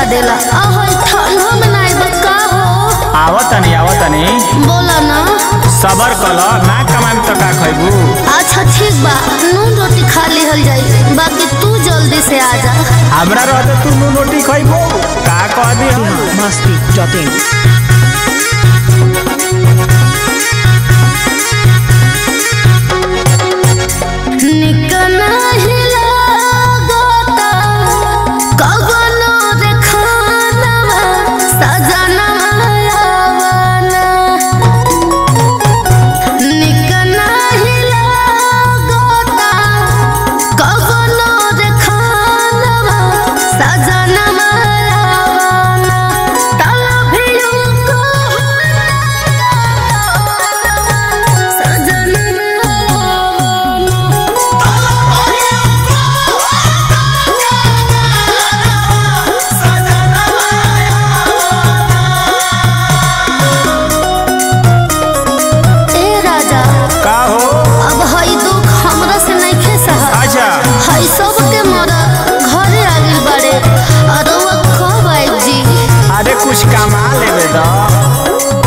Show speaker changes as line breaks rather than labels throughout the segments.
सजा देला आहो ठंडा में नाई बका हो
आवतनी आवतनी
बोला ना
सबर कल ना कमाई तो का खैबू
अच्छा ठीक बा नून रोटी खा लिहल जाई बाकी तू जल्दी से आ जा
हमरा रहते तू नू रोटी खैबू का कह दी
Masti.in.
निकना हिला गोता कगनो देखानवा सजनवा आवाना निकना हिला गोता कगनो देखानवा सजनवा आवाना तला भिड़ू को सजनवा आवाना ए राजा
का हो
अब हई दुख हमरा से नइखे सहल
अच्छा
हई सबके मरद घरे आ गइल बाड़े अरवा कब आइब जी
अरे कुछ कमा लेबे द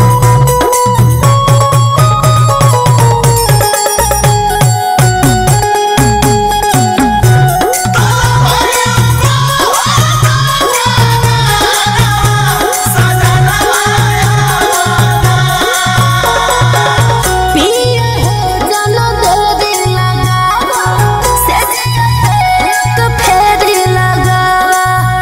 पिया हो जनो दो दिन लगावा से एक फेरी लगावा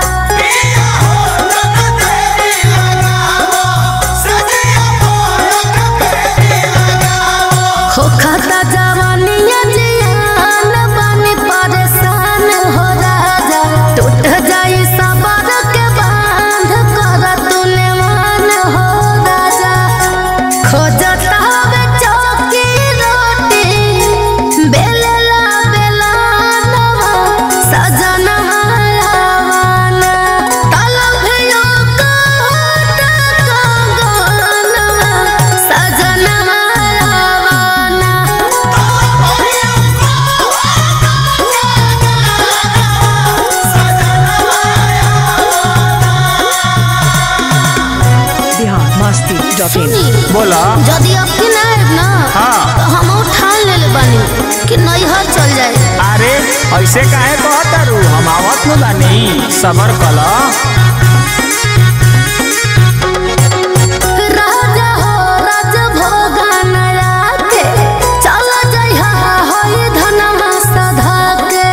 हो खाता जवानिया जियान बानी परेशान हो राजा टूट जाई सबर के बांध कर तूने मान हो राजा खोजता हवे चौकी रोटी बेलला बेलानवा सजनवा आवाना तलभियो काट कंगनवा सजनवा आवाना
Bihar Masti.in.
सुनी
बोला
यदि आपकी ना आएब ना
हाँ।
तो हम ठान लेले बानी कि नैहर चल जाए
अरे ऐसे काहे कहतारू हम आवत न बानी सबर कल
राजा हो राज भोगन राखे चल जइहा होई धनमा सधा के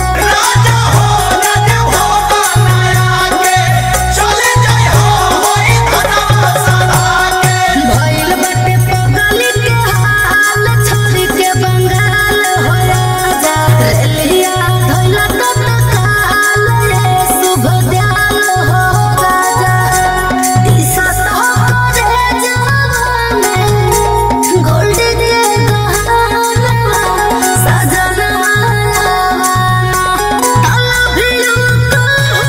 भइल बाटे पगली के हाल छोड़ के बंगाल हो राजा रेलिया धइला त काल रे शुभ दयाल हो राजा दिशा तो करे जवाने गोल्ड के गहनवा सजनवा आवाना तला भिड़ू को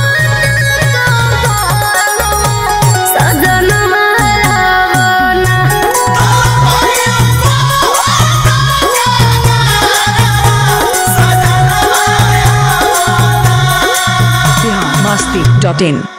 सजनवा आवाना
Bihar Masti.in.